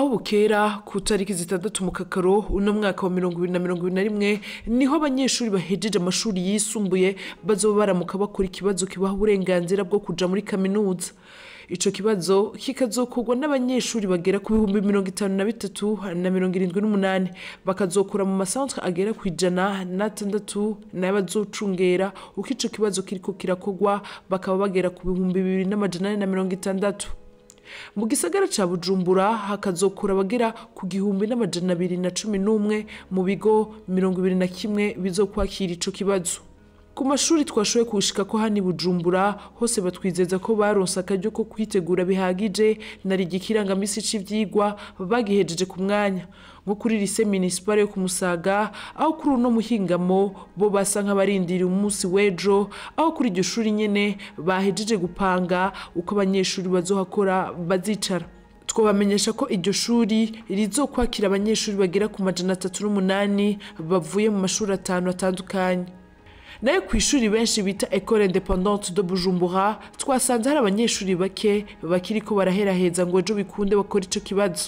aho bukera ku tariki zitandatu mu kakaro uno mwaka wa mirongo ibiri na mirongo ibiri na rimwe niho abanyeshuri bahejeje amashuri yisumbuye bazoba baramuka bakora ikibazo kibaha uburenganzira bwo kuja muri kaminuza ico kibazo kikazokorwa n'abanyeshuri bagera ku bihumbi mirongo itanu na bitatu na mirongo irindwi n'umunani bakazokora mu masantre agera ku ijana n'atandatu nayo bazocungera uko ico kibazo kiriko kirakorwa bakaba bagera ku bihumbi bibiri n'amajana ane na mirongo itandatu mu gisagara ca bujumbura hakazokura abagera ku gihumbi n'amajana abiri na cumi n'umwe mu bigo mirongo ibiri na kimwe bizokwakira ico kibazo ku mashuri twashoboye kushika ko hani bujumbura hose batwizeza ko baronse akaryo ko kwitegura bihagije nari igikirangamisi c'ivyigwa bagihejeje ku mwanya nko kuri lise municipale yo ku musaga aho kuri uno muhingamo bo basa nk'abarindiriye umunsi w'ejo aho kuri iryo shuri nyene bahejeje gupanga uko abanyeshuri bazohakora bazicara twabamenyesha ko iryo shuri rizokwakira abanyeshuri bagera ku majana atatu n'umunani bavuye mu mashuri atanu atandukanye nayo ku ishuri benshi bita ecole independante de bujumbura twasanze hari abanyeshuri bake bakiriko baraheraheza ngo ejo bikunde bakora ico kibazo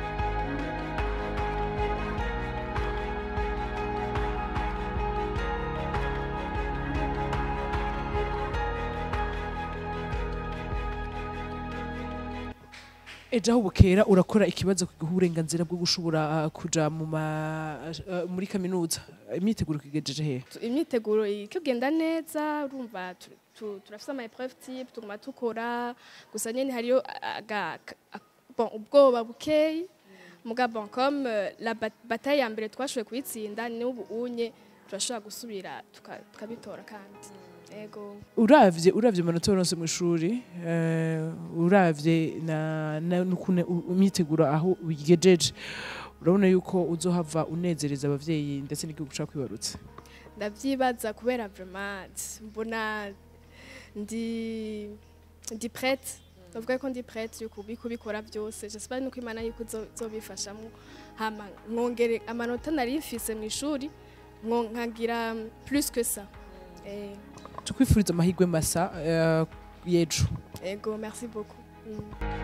ejo aho bukera urakora ikibazo kiguha uburenganzira bwo gushobora uh, kuja mu ma, uh, muri kaminuza imyiteguro kigejeje hehe imyiteguro ikigenda neza urumva tu- tu- turafise ama épreuve type tuguma tukora gusa nyene hariyo aga- a- bon ubwoba bukeyi muga bon comme euh, la bat- bataille ya mbere twashoboye kuyitsinda n'ubu unye turashobora gusubira tuka- tukabitora kandi ego uravye uravye amanota waronse mu ishuri eh, uravye na, na n'ukuntu u- imyiteguro aho uyigejeje urabona yuko uzohava unezereza abavyeyi ndetse n'igihugu ca kwibarutse ndavyibaza kubera vraiment mbona ndi ndi prête ndavuga ko ndi prête yo kubi- kubikora byose j'espère nuko imana yuko izo- izobifashamwo hama mwongere amanota nari mfise mu ishuri mwo- nkagira plus que ça Eh, tukwifuriza amahirwe masa eh, y'ejo ego merci beaucoup Mm.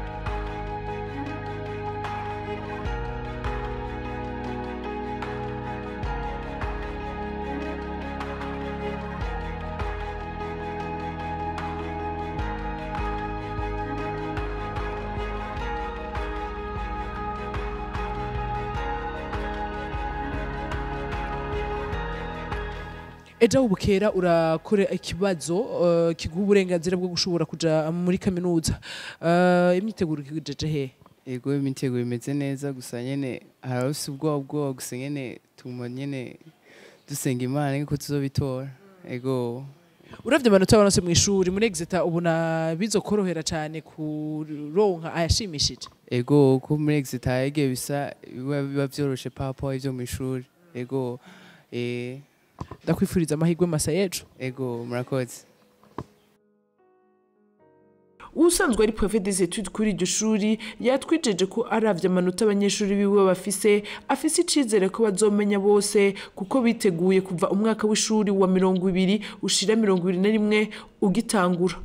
ejo aho bukera urakora ikibazo eh, kiguha uburenganzira bwo gushobora kuja muri kaminuza Eh, imyiteguro ikigejeje hehe ego imitego imeze neza gusa nyene harafise ubwoba bwoba gusa nyene tuma nyene dusenga imana ko tuzobitora ego uravye amanota waronse mu ishuri muri exeta ubona bizokorohera cane kuronka ayashimishije ego ko muri exit hege bisa biba biba vyoroshe papa ivyo mw'ishuri ego eh ndakwifuriza amahirwe masa y'ejo ego murakoze usanzwe ari prefet des études kuri iryo shuri yatwijeje ko aravye amanota abanyeshuri biwe bafise afise icizere ko bazomenya bose kuko biteguye kuva umwaka w'ishuri wa mirongo ibiri ushira mirongo ibiri na rimwe ugitangura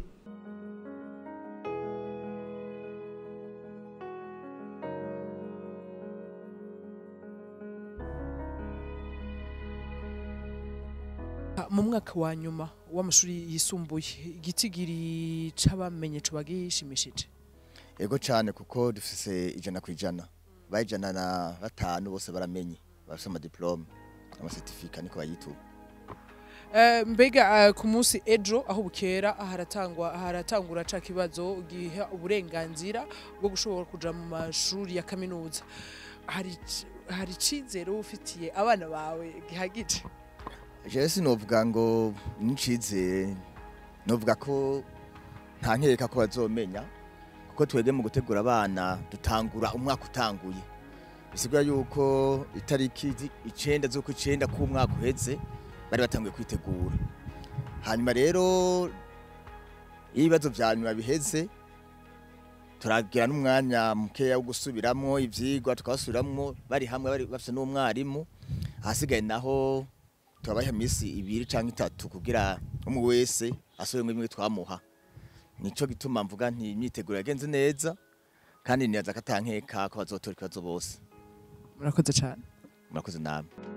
mu mwaka wa nyuma w'amashuri yisumbuye igitigiri c'abamenye coba gishimishije ego cyane kuko dufise ijana ku ijana bayijana na batanu bose baramenye bafise amadiplome amasertifika niko bayituba Eh, mbega eh, ku munsi ejo aho bukera haratangwa haratangura ca kibazo giha uburenganzira bwo gushobora kuja mu mashuri ya kaminuza hari ic- hari icizere uba ufitiye abana bawe gihagije jewe sinovuga ngo nicizere novuga ko nta nkeka ko bazomenya kuko twebwe mu gutegura abana dutangura umwaka utanguye bisigura yuko itariki zi- icenda z'uko icenda k'umwaka uheze bari batanguye kwitegura hanyuma rero iyo ibibazo vya nyuma biheze turagira n'umwanya mukeya wo gusubiramwo ivyigwa tukabasubiramwo bari hamwe bari bafise n'umwarimu ahasigaye naho turabaha iminsi ibiri cyangwa itatu kugira umwe wese asubiremo imwe twamuha nico gituma mvuga nti imyiteguro yagenze neza kandi nibaza ko atankeka ko bazotora ikibazo bose murakoze cyane murakoze namwe